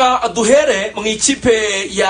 Uh, duhere mu ikipe ya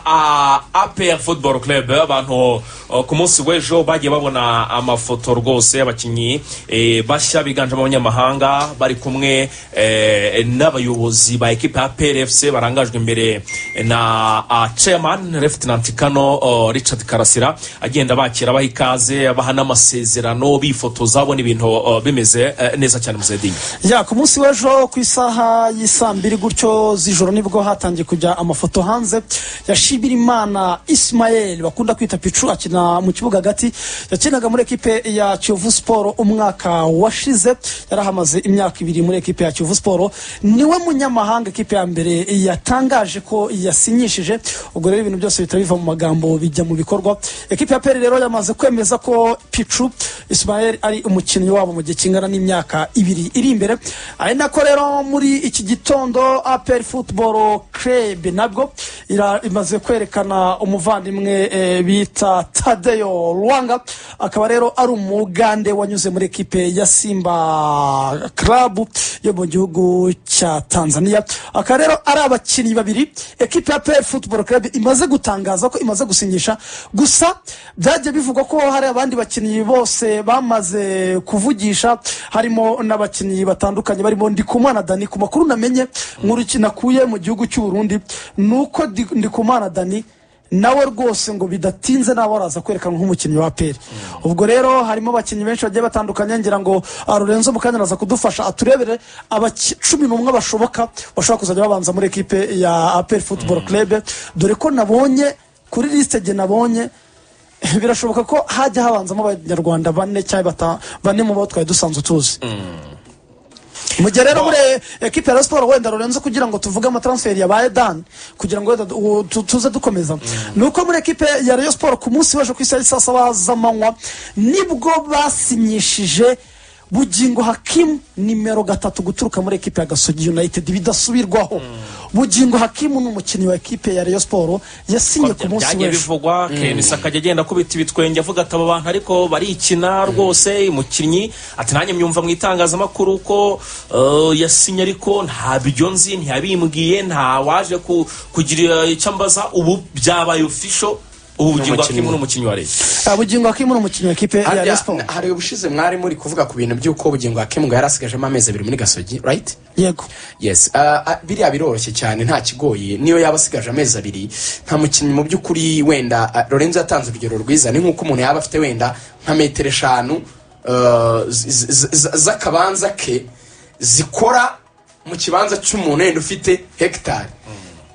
uh, apr football club abantu uh, ku munsi w'ejo bagiye babona amafoto rwose y'abakinnyi eh, bashya biganjemo abanyamahanga bari kumwe eh, n'abayobozi ba ekipe ya apr fc barangajwe imbere na uh, chairman lieutenant kano uh, richard karasira agenda bakira abaha ikaze abaha n'amasezerano bifotoza abona ibintu uh, bimeze uh, neza cyane muzedinya ya ku munsi w'ejo ku isaha y'isaa mbiri gutyo z'ijoro nibwo hatangiye kujya amafoto hanze yashimira imana isimayeli bakunda kwita picu akina mu kibuga hagati yakinaga muri ekipe ya kiyovu siporo umwaka washize yari ahamaze imyaka ibiri muri ekipe ya kiyovu siporo niwe munyamahanga ekipe ya mbere yatangaje ko yasinyishije ubwo rero ibintu byose bihita biva mu magambo bijya mu bikorwa ekipe ya peri rero yamaze kwemeza ko picu isimayeli ari umukinnyi wabo mu gihe kingana n'imyaka ibiri iri imbere ari nako rero muri iki gitondo aperi futuboro kerebu nabwo ira- imaze kwerekana umuvandimwe eh, bita tadeyo rwanga akaba rero ari umugande wanyuze muri ekipe ya simba karabu yo mu gihugu cya tanzania akaba rero ari abakinnyi babiri ekipe ya aperi futuboro kerebu imaze gutangaza ko imaze gusinyisha gusa byagiye bivugwa ko hari abandi bakinnyi bose bamaze kuvugisha harimo n'abakinnyi batandukanye barimo ndikumana dani ku makuru namenye nkuru ki- nakuye mu gihugu cy'uburundi ni uko Di- ndikumana dani nawe rwose ngo bidatinze nawe araza kwerekanwa nk'umukinnyi wa peri ubwo rero harimo abakinnyi benshi bagiye batandukanye ngira ngo ah, lorenzo mukanya araza kudufasha aturebere abaki- cumi n'umwe bashoboka bashobora kuzajya babanza muri ekipe ya peri futuboro kerebe dore ko nabonye kuri lisite ge nabonye birashoboka ko hajya habanzamo abanyarwanda bane cyangwa bata- bane mu bo twari dusanzwe tuzi mu gihe rero muri ekipe ya Rayon siporo wenda rurenze kugira ngo tuvuge amatransferi yabaye dani kugira ngo wenda du- u- tu- tuze dukomeza ni uko muri ekipe ya Rayon siporo ku munsi w'ejo ku isaha y'i saa saba z'amanywa nibwo basinyishije bugingo hakimu nimero gatatu guturuka muri ekipe ya gasogi united bidasubirwaho bugingo hakimu ni umukinnyi wa ekipe ya Rayon siporo yasinye ku munsi byagiye w'ejo bivugwa ken isaka agenda akubita ibitwenge avuga ati aba bantu ariko barikina rwose umukinnyi ati nanjye myumva mu itangazamakuru ko eh, yasinye ariko nta byo nzi ntiyabimbwiye nta waje ku- kugira icyo ambaza ubu byabaye ofisho ubu bugingo N'umukinnyi. hakimwe n'umukinnyi wa leta Ah, bugingo hakimu ni umukinnyi wa ekipe ya Rayon siporo hari ubushize mwari muri kuvuga ku bintu by'uko ubugingo bwakemurwa yari asigajemo amezi abiri muri gasogi right yego yes Ah, ah, biriya biroroshye cyane nta kigoye niyo yaba asigaje amezi abiri nta mukinnyi mu by'ukuri wenda ah, lorenzo yatanze urugero rwiza ni nk'uko umuntu yaba afite wenda nka metero eshanu ah, z- z- z- z- z'akabanza ke zikora mu kibanza cy'umuntu wenda ufite hegitari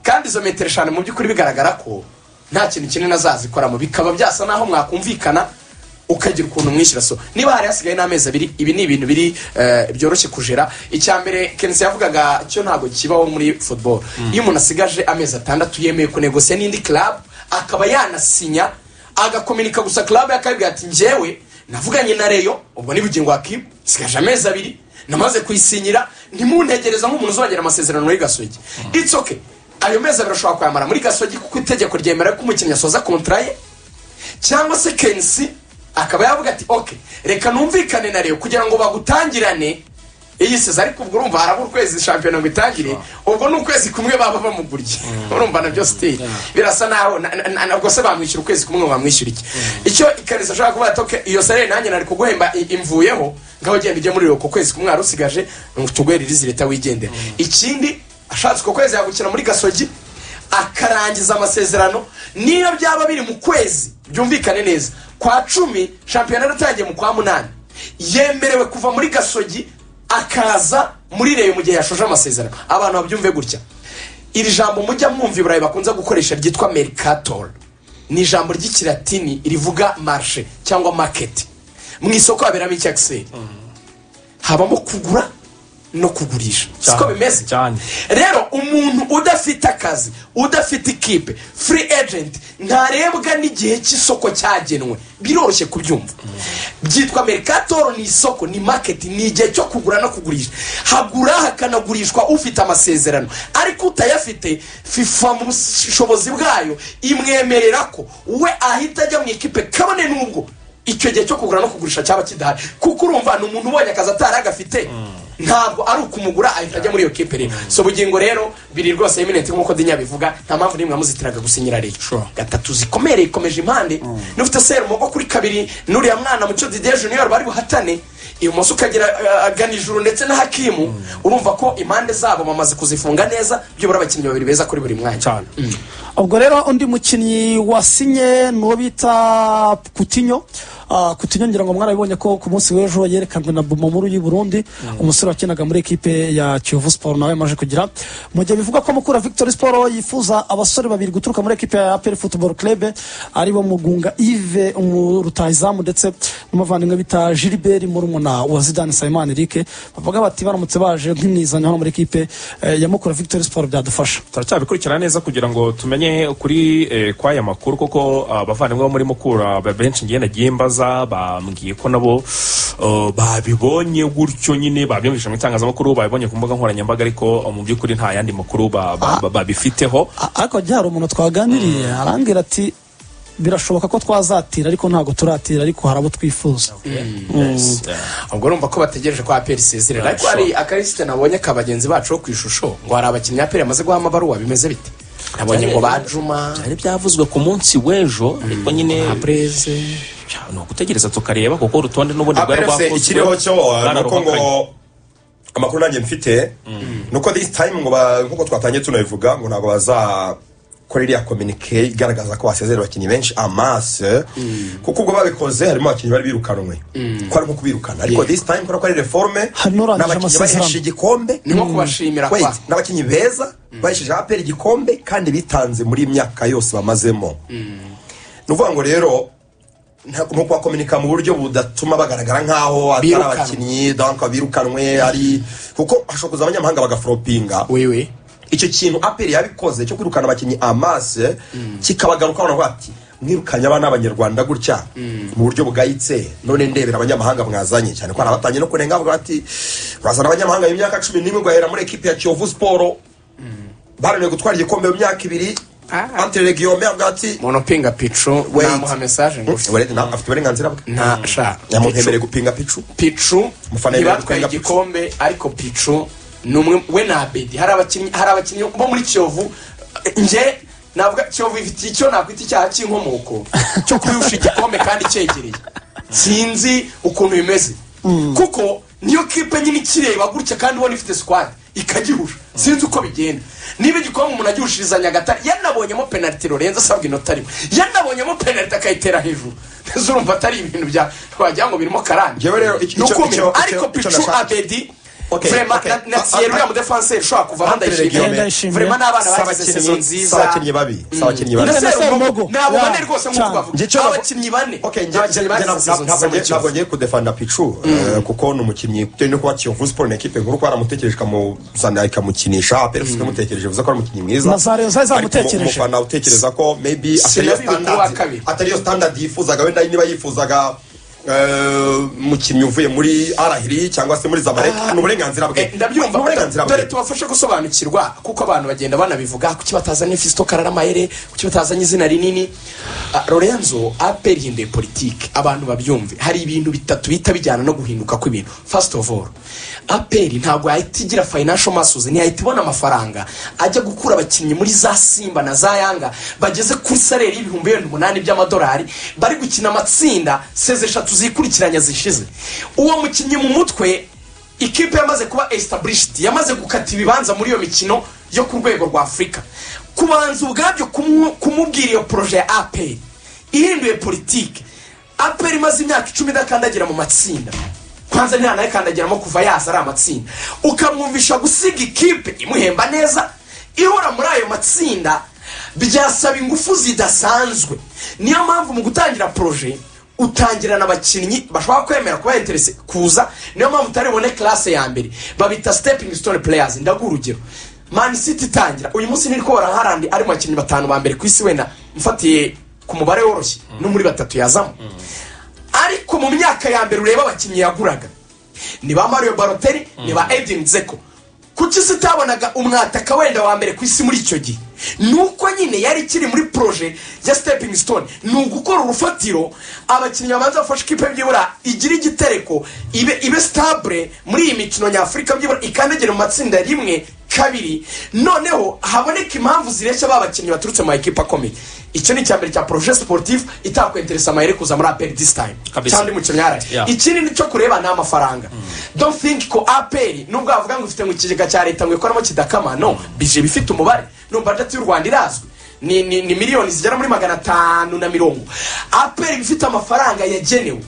kandi izo metero eshanu mu by'ukuri bigaragara ko nta kintu kinini azazikoramo bikaba byasa naho mwakumvikana ukagira ukuntu umwishyura so niba hari hasigaye n'amezi abiri ibi ni ibintu biri eh, byoroshye kujera icya mbere kenisi yavugaga cyo ntabwo kibaho muri football iyo umuntu asigaje amezi atandatu yemeye kunegosiya n'indi club akaba yanasinya agakominika gusa club yakabibwira ati njyewe navuganye na reyo ubwo ni bugingo wakibu sigaje amezi abiri namaze kuyisinyira ntimuntegereza nk'umuntu uzongera amasezerano muri gasogi it's okay ayo mezi abiri ashobora kuyamara muri gasogi kuko itegeko ryemera ko umukinnyi asoza kontra ye cyangwa se kensi akaba yavuga ati ok reka numvikane na reyo kugira ngo bagutangirane iyi seza ariko ubwo urumva haraba ukwezi shampiyona ngo itangire ubwo ni ukwezi kumwe baba bamuguriye urumva nabyo sitiri birasa naho na- na- na- nabwo se bamwishyura ukwezi kumwe ngo bamwishyura iki icyo ikarisa ashobora kuvuga ati ok iyo salere nanjye nari kuguhemba i- imvuyeho ngaho genda ujye muri reyo ku kwezi kumwe wari usigaje tuguhe ririzi leta wigendera ikindi ashatse uko kwezi yagukina muri gasogi akarangiza amasezerano niyo byaba biri mu kwezi byumvikane neza kwa cumi shampiyona yaratangiye mu kwa munani yemerewe kuva muri gasogi akaza muri reyo mu gihe yashoje amasezerano abantu babyumve gutya iri jambo mujya mwumva i burayi bakunze gukoresha ryitwa mercator ni ijambo ry'ikilatini rivuga marshe cyangwa market mu isoko haberamo iki akiseri habamo kugura no kugurisha siko Cyane, bimeze cyane. rero umuntu udafite akazi udafite ikipe free agent ntarebwa n'igihe cy'isoko cyagenwe biroroshye kubyumva byitwa mercator ni isoko ni market ni igihe cyo kugura no kugurisha hagura hakanagurishwa ufite amasezerano ariko utayafite fifa mu bushobozi bwayo imwemerera ko we ahita ajya mu ikipe kabone n'ubwo icyo gihe cyo kugura no kugurisha cyaba kidahari kuko urumva ni umuntu ubonye akazi atari agafite ntabwo ari ukumugura ahita ajya muri iyo kipe rero so bugingo rero biri rwose eminenti nk'uko dinya bivuga nta mpamvu n'imwe yamuzitiraga gusinyira rero Sure. gatatu zikomere ikomeje impande n'ufite serumogo kuri kabiri n'uriya mwana mucyo didier junior bari buhatane ibumoso ukagira eh, agana ijuru ndetse na hakimu urumva ko impande zabo bamaze kuzifunga neza byibura abakinnyi babiri beza kuri buri mwanya cyane ubwo rero undi mukinnyi wasinye ni uwo bita kutinyo Ah, kutinyo ngira ngo mwarabibonye ko ku munsi w'ejo yerekanwe na bumo nkuru y'u burundi umusore wakinaga muri ekipe ya kiyovu siporo nawe yamaje kugira mu gihe bivugwa ko mukura victory siporo yifuza abasore babiri guturuka muri ekipe ya aperi futuboro club aribo mugunga ive umurutayizamu ndetse n'umuvandimwe bita gilbert murumuna wa zidane sayimani eric bavuga bati baramutse baje nk'imwizanya hano muri ekipe eh, ya mukura victory siporo byadufasha turacyabikurikirana neza kugira ngo tumenye ukuri eh, kw'aya makuru kuko ah, abavandimwe bo muri mukura ba- benshi ngenda nagiye mbaza bambwiye ko nabo eh, babibonye gutyo nyine babyumvise mu itangazamakuru babibonye ku mbuga nkoranyambaga ariko eh, mu by'ukuri nta yandi makuru ba- ba- ba- babifiteho A- ariko hajya hari umuntu twaganiriye arambwira ati birashoboka ko twazatira ariko ntabwo turatira ariko hari abo twifuza Yes, yeah. ubwo urumva ko bategereje ko aperi isezerera ariko Sure. hari akarisite nabonye ka bagenzi bacu bo ku ishusho ngo hari abakinnyi aperi yamaze guha amabaruwa bimeze bite nabonye ngo bajuma byari byavuzwe ku munsi w'ejo ariko nyine abreze ni ugutegereza tukareba kuko urutonde n'ubundi rwari aperese rwakozwe ikiriho cyo nuko ngo bwararuhakanye. amakuru nanjye mfite nuko this time ngo ba- nk'uko twatangiye tunabivuga ngo ntabwo bazakora iriya kominike igaragaza ko basezera abakinnyi benshi amase kuko ubwo babikoze harimo abakinnyi bari birukanwe ko ari nko kubirukana ariko Yeah. this time kubera ko ari reforme Hari n'urangije n'abakinnyi amasezerano. baheshe igikombe ni nko kubashimira Wait, kwa n'abakinnyi beza bahesheje aperi igikombe kandi bitanze muri iyi myaka yose bamazemo ni ukuvuga ngo rero nta- ni ukubakominika mu buryo budatuma bagaragara nk'aho atari Birukanwe. abakinnyi donc birukanwe ari kuko hashobora kuza abanyamahanga bagaforopinga wewe icyo kintu aperi yabikoze cyo kwirukana abakinnyi amase kikabagarukaho navuga ati mwirukanye abana b'abanyarwanda gutya mu buryo bugayitse none ndebera abanyamahanga mwazanye cyane ko hari abatangiye no kunenga bavuga bati urazana abanyamahanga y'imyaka cumi n'imwe ugahera muri ekipi ya kiyovu siporo baraneye gutwara igikombe mu myaka ibiri anteregiyome avuga ati umuntu upinga picu Wait. namuha mesaje ngufi Uburenzi- na- afite uburenganzira bwe nta sha yamwemereye gupinga picu picu Umufana yemerewe ntibatwaye gutanga picu. igikombe ariko picu ni umwe we na abedi hari abakinnyi hari abakinnyi bo muri kiyovu eh, nje navuga kiyovu ifite icyo nakwita icyaha cy'inkomoko cyo kuyusha igikombe kandi cyegereye sinzi ukuntu bimeze kuko niyo kipe nyine ikireba gutya kandi ubona ifite squad ikagihusha sinzi uko bigenda niba igikombe umuntu agihishiriza nyagatare yanabonyemo penaliti lorenzo asabwa inota rimwe yanabonyemo penaliti akayitera hejuru nteze urumva atari ibintu bya wagira ngo birimo karande Njyewe rero icyo- icyo- Nukumirwa. icyo- ariko icyo pichu nashaka- abedi Okay, vrema okay. na- na Ah, Thierry ah, uriya mudefanse ushobora kuvamo André Guillaume. ndayishimiye vrema n'abana bagize sezo si nziza abakinnyi babi si abakinnyi babi Ndetse Ndetse na Rumogo. Rumogo. ntabwo Yeah. bane rwose nk'uko Cyane. bavuga Njye icyo navu- abakinnyi bane Okay, njye- Abakinnyi njye- bagize ntabwo- season ntabwo nziza njye- muri ntabwo ngiye kudefanda picu eh, kuko ni umukinnyi bitewe no kuba kiyovu siporo ni ekipe nkuru kuko baramutekereje ikamuzana ikamukinisha peresi ikamutekereje bivuze ko ari umukinnyi mwiza Na Zareyo zari Ariko umu- zamutekereje. umufana utekereza ko maybe atariyo Sinabibona uwa standard- kabiri. atariyo standard yifuzaga wenda niba yifuzaga eh, umukinnyi uvuye muri arahiri cyangwa se muri zamalek ni uburenganzira bwe Eh, Ni ndabyumva uburenganzira bwe dore tubafashe gusobanukirwa kuko abantu bagenda banabivuga kuki batazanye fisito kararamayere kuki batazanye izina rinini Ah, lorenzo aperi hinduye politike abantu babyumve hari ibintu bitatu bihita bijyana no guhinduka kw'ibintu first of all aperi ntabwo yahita igira financial muscles ntiyahita ibona amafaranga ajya gukura abakinnyi muri za simba na za yanga bageze kuri salere y'ibihumbi wenda umunani by'amadolari bari gukina amatsinda seze eshatu zikurikiranya zishize uwo mukinnyi mu mutwe ikipe yamaze kuba established yamaze gukata ibibanza muri iyo mikino yo ku rwego rwa afurika kubanza ubwabyo kumu- kumubwira iyo poroje ya aperi ihinduye politike aperi imaze imyaka icumi idakandagira mu matsinda kwanza ntanayikandagiramo kuva yaza ari amatsinda ukamwumvisha gusiga ikipe imuhemba neza ihora muri ayo matsinda byasaba ingufu zidasanzwe niyo mpamvu mu gutangira poroje utangirana abakinnyi bashobora kwemera kuba interese kuza niyo mpamvu utari bubone classe ya mbere babita stepping stone players ndaguha urugero man city itangira uyu munsi ntiri kubara harandi ari mu bakinnyi batanu ba mbere ku isi wenda mfatiye ku mubare woroshye no muri batatu yazamo ariko mu myaka ya mbere ureba abakinnyi yaguraga ni ba mario baroteri ni ba edin zeko kuki isi itabonaga umwataka wenda wa mbere ku isi muri icyo gihe nuko nyine yari ikiri muri poroje ya sitepingi sitone ni ugukora urufatiro abakinnyi babanza bafashe ikipe byibura igira igitereko ibe ibe sitabure muri iyi mikino nyafurika byibura ikandagire mu matsinda rimwe kabiri noneho haboneka impamvu zireshya ba bakinnyi baturutse mu ma ekipa akomeye icyo ni icyambere cya poroje siporutifu itakwenteresa amayeri kuza muri aperi disi tayime Kabisa. cyangwa undi mukinnyi yaraye Yeah. ikindi ni cyo kureba ni amafaranga don't think ko aperi nubwo bavuga ngo ifite mu kigega cya leta ngo ikoramo kidakama no bije ifite umubare no budget y'u rwanda irazwi ni, ni, ni miliyoni zigera muri magana atanu na mirongo aperi ifite amafaranga yagenewe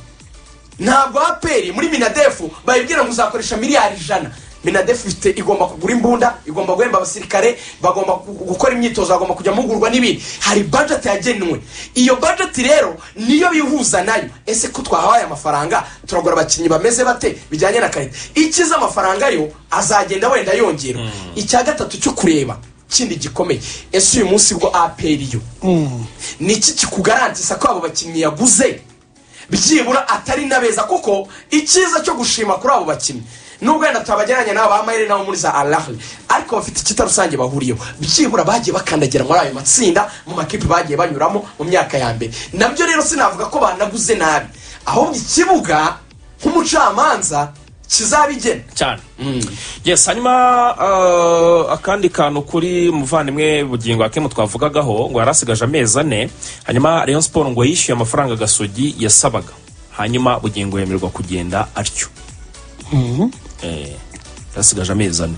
ntabwo aperi muri minadefu bayibwira ngo uzakoresha miliyari ijana minadefu ifite igomba kugura imbunda igomba guhemba abasirikare bagomba gu- gukora imyitozo bagomba kujya muhugurwa n'ibindi hari bajeti yagenwe iyo bajeti rero niyo bihuza nayo ese ko twahaye amafaranga turagura abakinnyi bameze bate bijyanye na karita ikiza amafaranga yo azagenda wenda yongera icya gatatu cyo kureba kindi gikomeye ese uyu munsi bwo aperi yo ni iki kikugarantisa ko abo bakinnyi yaguze byibura atari na beza kuko icyiza cyo gushima kuri abo bakinnyi nubwo wenda tutabagereranya n'aba bamayeri nabo muri za arahari ariko bafite icyita rusange bahuriyeho byibura bagiye bakandagira muri ayo matsinda mu makipe bagiye banyuramo mu myaka ya mbere nabyo rero sinavuga ko banaguze nabi ahubwo ikibuga nk'umucamanza kizabigena cyane yes hanyuma uh, akandi kantu kuri muvandimwe bugingo akemu twavugagaho ngo yari asigaje amezi ane hanyuma rayon siporo ngo yishyuye amafaranga gasogi yasabaga hanyuma bugingo yemererwa kugenda atyo Eh, yasigaje amezi ane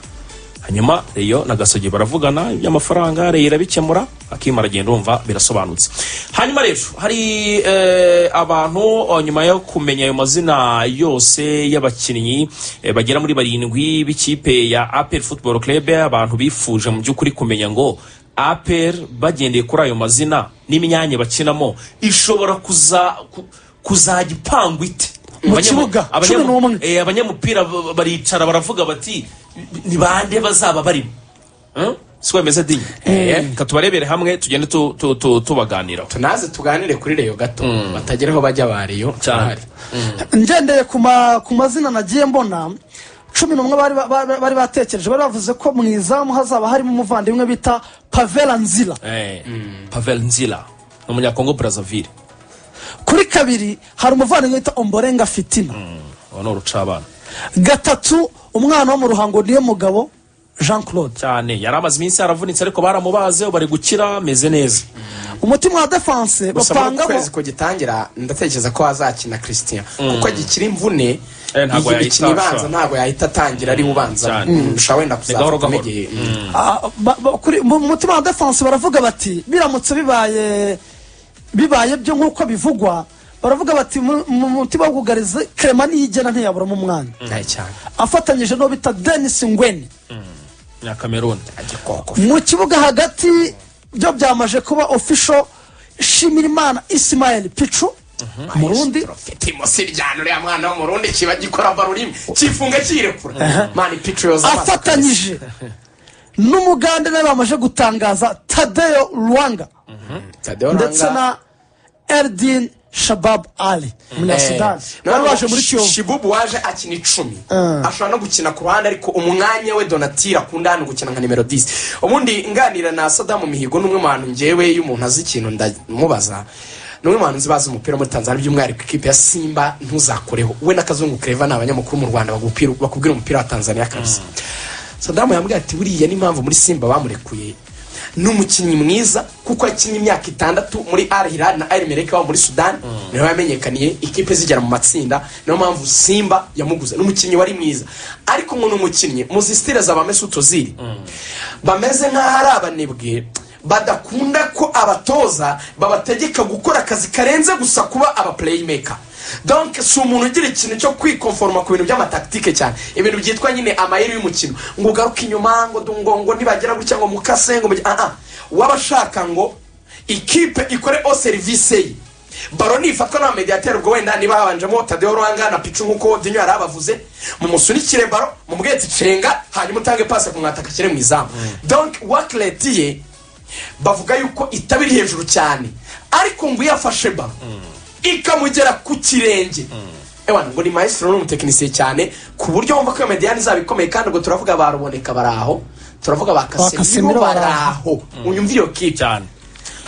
hanyuma reyo na gasogi baravugana iby'amafaranga reyo irabikemura akima aragenda wumva birasobanutse hanyuma rero hari eh, abantu oh, nyuma yo kumenya ayo mazina yose y'abakinnyi eh, bagera muri barindwi b'ikipe ya apel football club abantu bifuje mu by'ukuri kumenya ngo apel bagendeye kuri ayo mazina n'imyanya bakinamo ishobora kuza ku- kuzajya ipangwa ite Mu Abanyam- kibuga, abanyam- cumi n'umwe. Eh, abanyamupira b- baricara baravuga bati ni bande bazaba barimo Hmm? si wemeze di reka tubarebere hamwe tugende tu- tu- tu- tubaganiraho tunaze tuganire kuri reyo gato batageraho bajya ba reyo Cyane. ngendeye ku ma- ku mazina nagiye mbona cumi n'umwe bari ba- ba- bari batekereje bari bavuze ko mu izamu hazaba harimo umuvandimwe bita pavera nzira Eh, pavel nzila ni umunyakongo brazzaville kuri kabiri hari umuvandimwe bita omborenga fitina uwo ni urucabana gatatu umwana wo mu ruhango niyo mugabo jean claude cyane yari amaze iminsi yaravunitse ariko baramubaze bari gukira ameze neza umutima wa defanse gusa muri uku bapangamo kwezi kugitangira ndatekereza ko hazakina christian kuko agikira imvune Eh, ntabwo iyi mikino yahita ibanza ashobora. ntabwo yahita atangira ari ubanza Cyane. Mm, ushobora wenda gahoro kuzavuka gahoro. n'igihe Ah, ba- ba- kuri- mu mu mutima wa defanse baravuga bati biramutse bibaye bibaye byo nk'uko bivugwa baravuga bati mu mu mutima w'ubwugarizi kerema niyigena ntiyaburamo umwanya ntaye cyane afatanyije n'uwo bita denisi ngweni nyakameruni agikoko mu kibuga hagati byo byamaje kuba ofisho shimirimana isimayeli picu umurundi mfite imosi ryana uriya mwana wo mu rundi kiba gikora baro rimwe kifunga kirekura mani picu yoza amaso afatanyije n'umugande nawe bamaze gutangaza tadeyo rwanga kabisa. Tadeo ndetse Langa, na eridini shababu ali eh, umunyasudani noneho bari baje muri Shi- kiyovu shibubu waje akina icumi ashobora no gukina ku ruhande ariko umwanya we donatira akunda hano gukina nka nimero disi ubundi nganira na sadamu mihigo n'umwe mu bantu ngewe iyo umuntu azi ikintu ndamubaza ni umwe mu bantu nzi bazi umupira muri tanzania by'umwihariko ikipe ya simba ntuzakoreho we n'akazungu kureva ni abanyamakuru mu rwanda bagupira- bakubwira umupira wa tanzania kabisa sadamu yambwira ati buriya n'impamvu muri simba bamurekuye ni umukinnyi mwiza kuko yakinnye imyaka itandatu muri al hilal na al mereka wo muri sudani niho yamenyekaniye ikipe zigera mu matsinda niyo mpamvu simba yamuguze ni umukinnyi wari mwiza ariko ngo ni umukinnyi muzi sitire za bamese utuziri bameze nk'aho ari abanebwe badakunda ko abatoza babategeka gukora akazi karenze gusa kuba aba playmaker donc si umuntu ugira ikintu cyo kwikonforoma ku bintu by'amataktike cyane ibintu byitwa nyine amayeri y'umukino ngo ugaruke inyuma ngo du- ngo ngo nibagera gutya ngo mukase ngo mujye- ah ah waba ashaka ngo ikipe ikore o serivisi ye baro nifatwa n'abamediateri ubwo wenda niba habanjemo tadeo ruhanga na picu nk'uko dinyo yari abavuze mumusunikire baro mumwetse cenga hanyuma utange pasi ku mwataka ashyire mu izamu donc wakireti ye bavuga yuko itaba iri hejuru cyane ariko ngo iyo afashe baro ikamugera ku kirenge ewana ngo ni maestro ni umutekinisiye cyane ku buryo wumva ko iyo mediyani izaba ikomeye kandi ubwo turavuga baruboneka bari aho turavuga ba Casemiro kasemiro baraho unyumvire iyo kipe cyane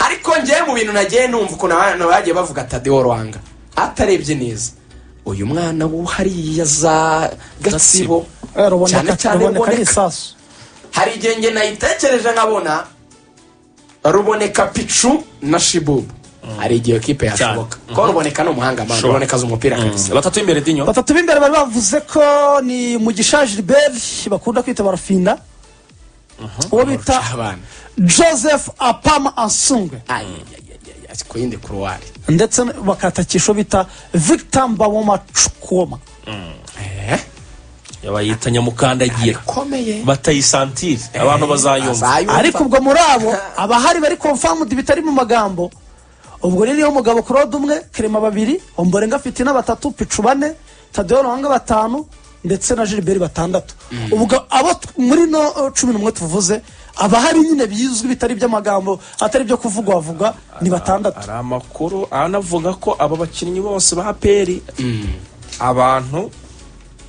ariko njyewe mu bintu nagiye numva ukuntu abantu bagiye bavuga tadeo rwanga atarebye neza uyu mwana wo hariya za gatsibo Eh, ruboneka- cyane cyane ruboneka ruboneka n'isasu hari igihe nge nayitekereje nkabona ruboneka picu na shibubu hari igihe iyo kipe yashoboka kuko ruboneka ni umuhanga mpamvu Sure. ruboneka azi umupira kabisa batatu b'imbere dinyo batatu b'imbere bari bavuze ko ni mugisha gilbert bakunda kwita barafinda uwo bita abana joseph apama ansungwe ku yindi kuruwari ndetse bakatakisha uwo bita victor mbawoma cukoma bayita nyamukandagira ikomeye batayisantire abantu bazayumva Azayumva. ariko ubwo muri abo abahari bari confirmed bitari mu magambo ubwo rero niyo mugabo claude umwe kerema babiri omborenga afite na batatu picu bane tadeo ruhanga batanu ndetse na gilbert batandatu ubwo abo t- muri no eh, cumi n'umwe tuvuze abahari nyine bizwi bitari iby'amagambo atari ibyo kuvugwa havugwa ni batandatu hari amakuru anavuga ko aba bakinnyi bose ba peri abantu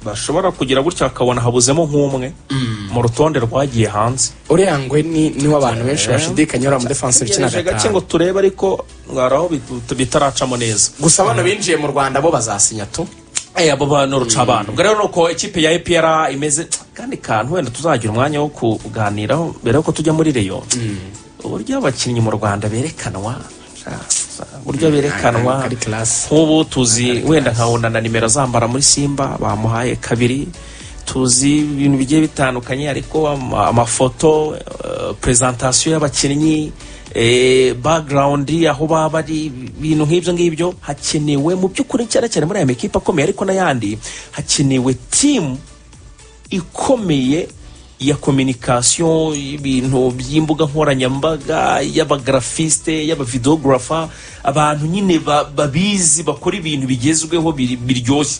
bashobora kugira gutya bakabona habuzemo nk'umwe mu rutonde rwagiye hanze uriya ngwe ni niwe abantu benshi bashidikanya uriya mudefansi ukina Tutegereje gake gatanu ngo turebe ariko ngaraho bitaracamo neza gusa abana binjiye mu rwanda bo bazasinya tu Eh, abo bantu ruca abantu ubwo rero ni uko ikipe ya epr imeze kandi kantu wenda tuzagira umwanya wo kuganiraho mbere yuko tujya muri reyo uburyo abakinnyi mu rwanda berekanwa uburyo berekanwa Ari class. nk'ubu tuzi wenda nkabona na nimero zambara muri simba bamuhaye kabiri tuzi ibintu bigiye bitandukanye ariko ama- amafoto eh, presentation y'abakinnyi eh, background aho baba bari ibintu nk'ibyo ngibyo hakenewe mu by'ukuri cyane cyane muri aya makipe akomeye ariko n'ayandi hakenewe timu ikomeye ya communication y'ibintu by'imbuga nkoranyambaga y'abagrafiste y'abavideogarafa abantu nyine ba- babizi bakora ibintu bigezweho biri- biryoshye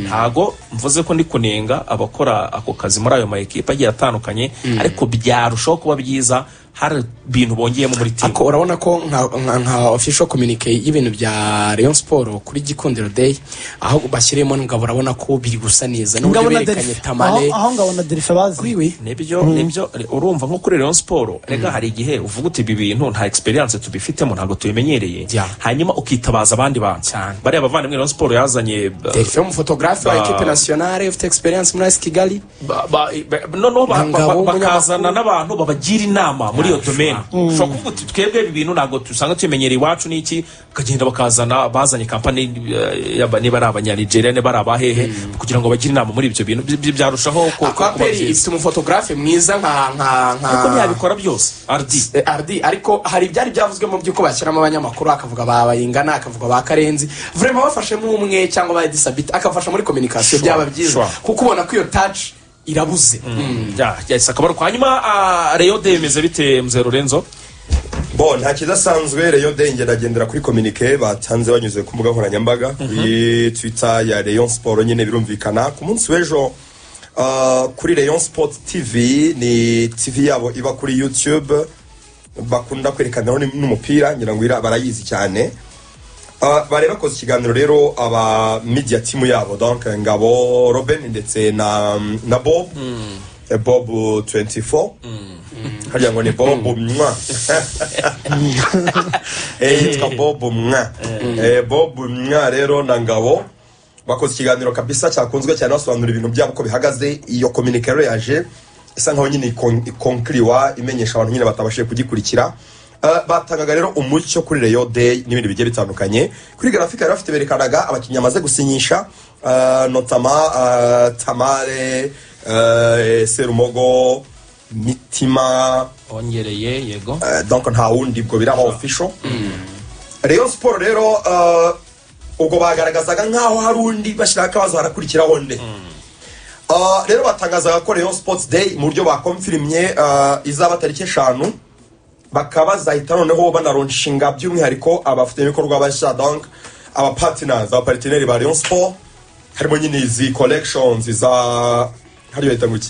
ntago mvuze ko ndi kunenga abakora ako kazi muri ayo maekipe agiye atandukanye ariko byarushaho kuba byiza hari ibintu bongeyemo muri timu ako urabona ko nka, nka, nka official communique y'ibintu bya Rayon Sport kuri Gikundiro Day aho bashyiremo ngabo urabona ko biri gusa neza n'uburyo ngabona berekanye derife aho tamale aho ngabona derife bazi wiwi nibyo nibyo urumva nko kuri Rayon Sport rega hari igihe uvuga uti ibi bintu nta experience tubifitemo ntabwo tubimenyereye Yeah. hanyuma ukitabaza abandi bantu Cyane. bariya bavandimwe Rayon Sport yazanye ba- derife umufotogarafe wa equipe nationale ufite experience muri AS Kigali ba- ba- ba- noneho ba- Ngabo, ba- umunyamakuru. bakazana n'abantu babagira inama muri iyo domaine ushobora kuvuga uti twebwe ibi bintu ntabwo dusanga tubimenyereye iwacu n'iki bakagenda bakazana bazanye kampani eh, yaba- niba ari abanyanigeria niba ari abahehe kugira ngo bagire inama muri ibyo bintu Byi- byi- byarushaho ku- ku- ako kuba aperi byiza ifite umufotogarafe mwiza nka nka kuko nka ntiyabikora byose ardi Eh, RD ariko hari ibyari byavuzwe mu by'uko bashyiramo abanyamakuru akavuga ba bayingana akavuga ba karenzi vraiment bafashemo umwe cyangwa ba disabiti akafasha muri communication Sure, byaba byiza sure. kuko ubona ko iyo touch irabuze Mm. Ya, ya, si akabariro. hanyuma ah, reyo de bimeze bite mzee lorenzo bo nta kidasanzwe reyo de njye ndagendera kuri kominike batanze banyuze ku mbuga nkoranyambaga kuri twita ya reyo siporo nyine birumvikana ku munsi w'ejo ah, kuri reyo sipoti tivi ni tivi yabo iba kuri yutube bakunda kwerekaniraho n- n'umupira ngira ngo ira- barayizi cyane Ah, bari bakoze ikiganiro rero aba media timu yabo donc ngabo robin ndetse na, na bob Eh, bob 24 harya ngo ni bob mwa Eh, yitwa bob mwa Eh, bob mwa rero na ngabo bakoze ikiganiro kabisa cyakunzwe cyane basobanura ibintu byabo uko bihagaze iyo kominike rero yaje isa nkaho nyine ikon- ikonkiriwa imenyesha abantu nyine batabashije kugikurikira Uh, batangaga rero umucyo kuri reyo day n'ibindi bigiye bitandukanye kuri grafika yari bafite berekanaga abakinnyi bamaze gusinyisha uh, notama uh, tamare uh, serumogo mitima ongereye yego Eh, donc nta wundi bwo biraba official Rayon Sport rero eh, ubwo bagaragazaga nkaho hari undi bashyiraho akabazo harakurikiraho nde Eh, rero batangazaga ko Rayon Sports Day mu buryo bakomfirimye eh, izaba tariki eshanu bakaba bazahita noneho banaronshinga by'umwihariko abafatanyabikorwa bashya donc abapartiners abaparteneri ba Rayon Sport harimo nyine izi collections za hariyo yita nguki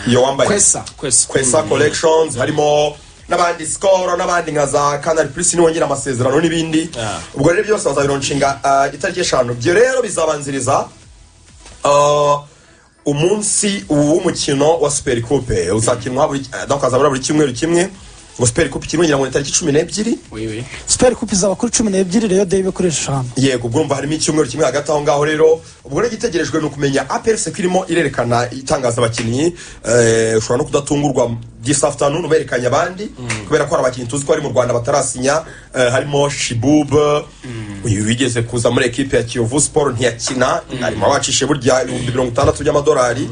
iyo wambaye kwesa kwese kwesa collections harimo n'abandi sikoro n'abandi nka za kanari purisi niwongera amasezerano n'ibindi Ah. ubwo rero byose bazabironshinga ah, itariki eshanu ibyo rero bizabanziriza ah, umunsi ubu w'umukino wa super coupe uzakinwa buri eh, donc hazabura buri cyumweru kimwe ngo super coupe kirimo ngira ngo ni tariki cumi n'ebyiri Oui, oui. siperi kupi izaba kuri cumi n'ebyiri rero deyi kuri eshanu yego ubwo urumva harimo icyumweru kimwe hagati aho ngaho rero ubwo rero igitegerejwe ni ukumenya apr seko irimo irerekana itangaza abakinnyi eh, ushobora no kudatungurwa this afternoon berekanye abandi kubera ko hari abakinnyi tuzi ko bari mu rwanda batarasinya eh, harimo shibub uyu wigeze kuza muri ekipe ya kiyovu sport ntiyakina ari mu bacishije burya ibihumbi mirongo itandatu by'amadolari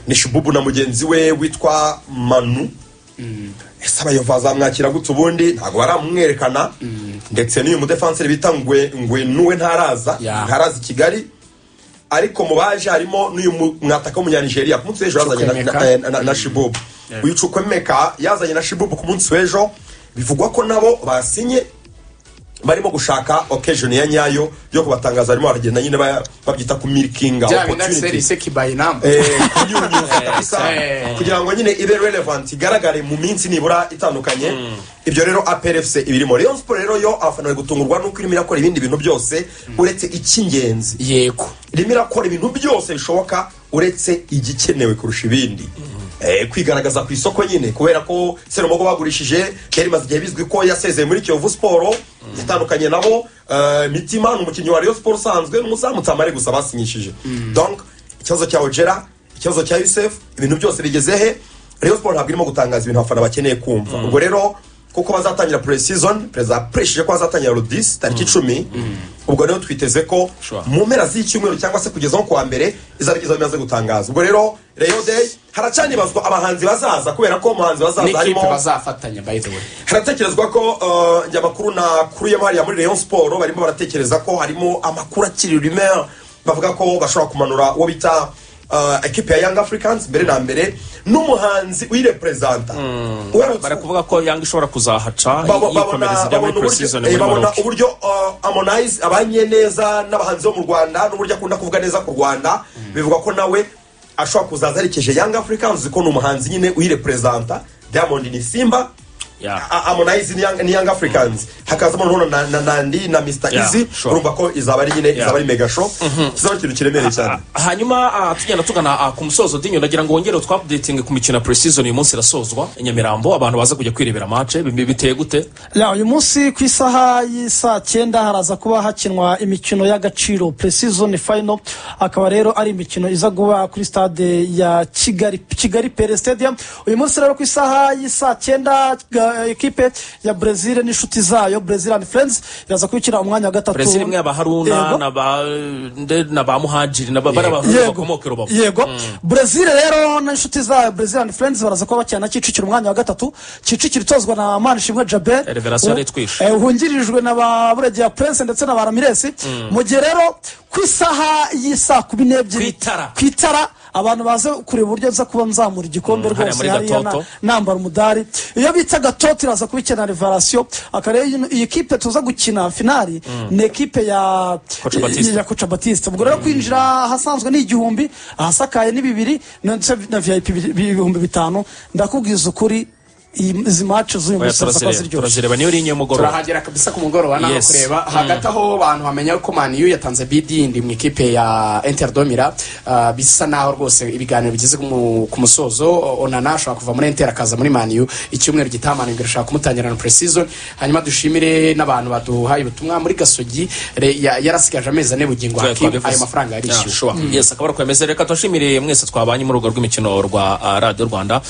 ni shibubu na mugenzi we witwa manu ese abayovu azamwakira gutya ubundi ntabwo baramwerekana ndetse n'uyu mudefanseri bita ngwe ngwenuwe ntaraza Ya. ntaraza i kigali ariko mu baje harimo n'uyu mu- mwataka w'umunyanigeriya ku munsi w'ejo yazanye na- Chukwemeka. na- eh, na- na- na shibubu uyu cukwemeka yazanye na shibubu ku munsi w'ejo bivugwa ko nabo basinye barimo gushaka occasion ya nyayo yo kubatangaza barimo baragenda nyine ba- babyita ku milkinga bya bina serivisi kibaye namba Eh, kunyunyuza kabisa eh. kugira ngo nyine ibe relevant igaragare mu minsi nibura itandukanye ibyo rero APRFC ibirimo Rayon Sport rero yo abafana bari gutungurwa nuko irimo irakora ibindi bintu byose uretse icy'ingenzi yego irimo irakora ibintu byose bishoboka uretse igikenewe kurusha ibindi Eh, kwigaragaza ku isoko nyine kubera ko serumogo bagurishije yari imaze igihe bizwi ko yasezeye muri kiyovu siporo yatandukanye nabo eh, mitima ni umukinnyi wa rayon siporo usanzwe n'umuzamu utamare gusa basinyishije donc ikibazo cya ojera ikibazo cya yusef ibintu byose bigeze he rayon siporo ntabwo irimo gutangaza ibintu abafana bakeneye kumva ubwo rero kuko bazatangira pre season perezida yapresheje ko bazatangira rodisi tariki icumi ubwo rero twiteze ko Sure. mu mpera z'icyumweru cyangwa se kugeza nko kuwa mbere izabigeza bimaze gutangaza ubwo rero rayon day haracanibazwa abahanzi bazaza kubera ko umuhanzi bazaza n'ikipe harimo bazafatanya by the way haratekerezwa ko eh, njya amakuru nakuyemo hariya muri rayon siporo barimo baratekereza ko harimo amakuru akiri rumeur bavuga ko bashobora kumanura uwo bita eh, ekipe ya young africans mbere na mbere n'umuhanzi uyirepresenta Uramutse- bari kuvuga ko yanga ishobora kuzahaca Babo- babona yikomereza ibya muri babona uburyo- pre-season eh, muri babona Maroc. uburyo uh, Harmonize abanye neza n'abahanzi bo mu Rwanda n'uburyo akunda kuvuga neza ku Rwanda bivuga ko nawe ashobora kuzaza aherekeje Young Africans uzi ko ni umuhanzi nyine uyirepresenta Diamond ni Simba Yeah. A- Harmonize ni Young, ni young Africans hakazamo noneho na, na Nandi na Mr Yeah, Easy sure. urumva ko izaba ari nyine izaba ari mega show kizaba ikintu kiremereye cyane hanyuma ah, tugenda tugana ah, ku musozo dinyo ndagira ngo wongere twapudetinge ku mikino ya pre-season uyu munsi irasozwa i nyamirambo abantu baza kujya kwirebera mace biteye gute Ya, uyu munsi ku isaha y'isaa cyenda haraza kuba hakinwa imikino y'agaciro pre-season final akaba rero ari imikino iza kuba kuri stade ya kigali kigali pere stadium uyu munsi rero ku isaha y'isaa cyenda ga- ekipe ya brezil n'inshuti zayo brezil and friends iraza kubikira umwanya wa gatatu brezil imwe abaharuna Yego. na ba nde- na ba muhajiri na ba- bari abahungu bakomoka i rubavu yego brezil rero n'inshuti zayo brezil and friends baraza kuba bakina na kicukiro umwanya wa gatatu kicukiro itozwa na manishimwe jaber Revelation U- Itwishe. eh, wungirijwe na ba buregeya prince ndetse na ba ramiresi mu gihe rero ku isaha y'isaa kumi n'ebyiri Ku itara. ku itara abantu baza kureba uburyo nza kuba nzamura igikombe Mm, hariya rwose muri hariya Gatoto. na- nambara umudari iyo bita gatoto iraza kubikina rivarasiyo akareba iyi kipe tuza gukina finali ni ekipe ya Coach Baptiste. ya koca batiste ubwo rero kwinjira ahasanzwe ni igihumbi ahasakaye ni bibiri ndetse na vip ibihumbi bitanu ndakubwiza ukuri iyi- izi mace z'uyu Oya, munsi zaba turazireba ziryoshye turazireba niyo uri inyemugoroba turahagera kabisa ku mugoroba naho Yes. kureba hagati aho abantu bamenya ko maniyu yatanze bidindi mu ikipe ya interdomira uh, bisa naho rwose ibiganiro bigeze mu- ku musozo onana ashobora kuva muri inter akaza muri maniyu icyumweru gitaha maniyu irashaka kumutangira na pre-season hanyuma dushimire n'abantu baduhaye ubutumwa muri gasogi re- ya- yarasigaje amezi ane bugingo hakim ayo mafaranga yarishyuwe yes akabara kwemeza reka tubashimire mwese twabanye muri urwo rw'imikino rwa ah, radiyo rwanda